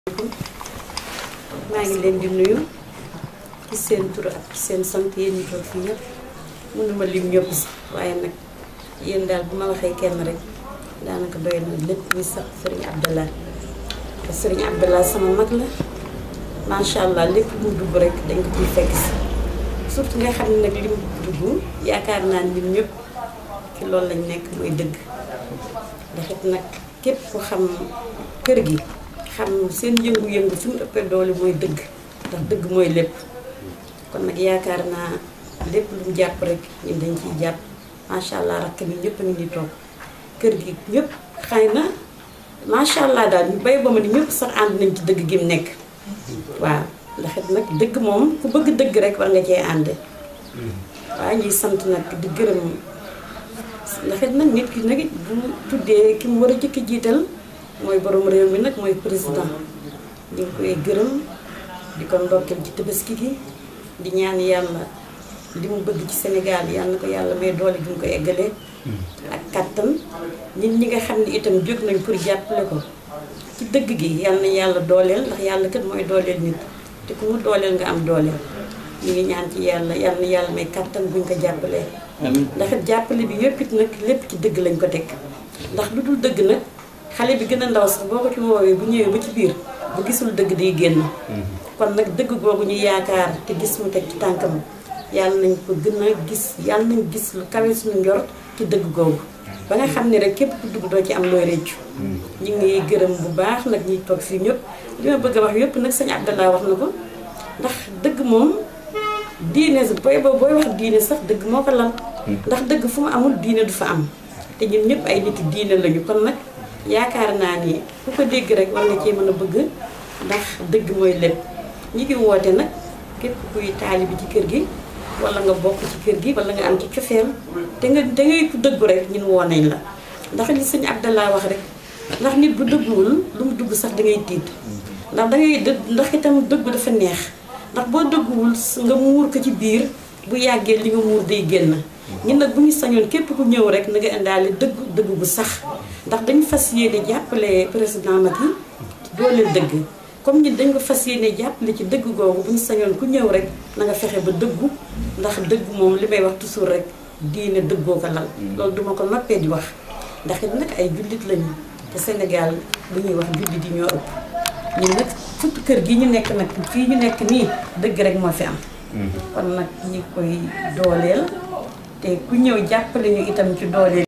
maa ngi leen di nuyu ci seen tur ak ci seen sant yéen ñu toog fii ñëpp mënuma lim ñëpp sax waaye nag yéen daal bu ma waxee kenn rek daanaka doy na lépp muy sax Serigne Abdallah te Serigne Abdallah sama mag la macha allah lépp mu dugg rek dañ ko ciy fekk si surtout nga xam ne nag li mu dugg yaakaar naa ni ñun ñëpp ci loolu lañ nekk mooy dëgg ndax it nag képp ku xam kër gi xam seen yëngu-yëngu fi mu ëppee doole mooy dëgg ndax dëgg mooy lépp kon nag yaakaar naa lépp lu mu jàpp rek ñun dañ ciy jàpp macha allah rakk bi ñëpp a ngi ni toog kër gi ñëpp xëy na macha allah daal ñu bay ba ma ni ñëpp sax ànd nañ ci dëgg gi mu nekk waaw ndax it nag dëgg moom ku bëgg dëgg rek war nga cee ànd waaye ñuy sant nag di gërëm ndax it nag nit ki nag bu tuddee ki mu war a jëkk jiital mooy borom réew mi nag mooy président di nga koy gërëm di ko ndokkeel ci tabaski gi di ñaan yàlla li mu bëgg ci Sénégal yàlla na ko yàlla may doole ju mu ko eggalee ak kattan nit ñi nga xam ne itam jóg nañ pour jàppale ko ci dëgg gi yàlla na yàlla dooleel ndax yàlla kat mooy dooleel nit te ku mu dooleel nga am dooleel ñu ngi ñaan ci yàlla yàlla na yàlla may kattan buñ ko jàppalee ndax it jàppale bi yëpp it nag lépp ci dëgg lañ ko teg ndax lu dul dëgg nag xale bi gën a ndaw sax boo ko ci woowee bu ñëwee ba ci biir bu gisul dëgg day génn kon nag dëgg googu ñu yaakaar te gis mu teg ci tànkam yàlla nañ ko gën a gis yàlla nañ gis lu kawe suñu njort ci dëgg googu ba nga xam ne rek képp ku dugg doo ci am looy réccu ñu ngi gërëm bu baax nag ñuy toog fii ñëpp li ma bëgg a wax yëpp nag sëñ Abdallah wax na ko ndax dëgg moom diine booy ba booy wax diine sax dëgg moo ko lal ndax dëgg fu mu amul diine du fa am te ñun ñëpp ay nit diine lañu kon nag yaakaar naa ni ku ko dégg rek war nga cee mën a bëgg ndax dëgg mooy lépp ñi ngi woote nag képp kuy taalibi ci kër gi wala nga bokk ci kër gi wala nga am ci cofeel te nga te ngay ku dëggu rek ñun woo nañ la ndax li sëñ Abdallah wax rek ndax nit bu dëgguwul lu mu dugg sax da ngay tiit ndax da ngay dëgg ndax itam dëggu dafa neex ndax boo dëgguwul nga muur ko ci biir bu yàggee li nga muur day génn ñun nag bu ñu sañoon képp ku ñëw rek na nga indaale dëgg dëgg bu sax ndax dañu fas yéene jàppale président Macky dooleel dëgg comme ñun dañ ko fas yéene jàppale ci dëgg googu bu ñu sañoon ku ñëw rek na nga fexe ba dëggu ndax dëgg moom li may wax toujours rek diine dëggoo ko lal loolu duma ko noppee di wax ndax it nag ay jullit lañu te Sénégal bu ñuy wax jullit yi ñoo ëpp ñun nag surtout kër gi ñu nekk nag fii ñu nekk nii dëgg rek moo fi am kon nag ñi koy dooleel te ku ñëw jàppale ñu itam ci dooleel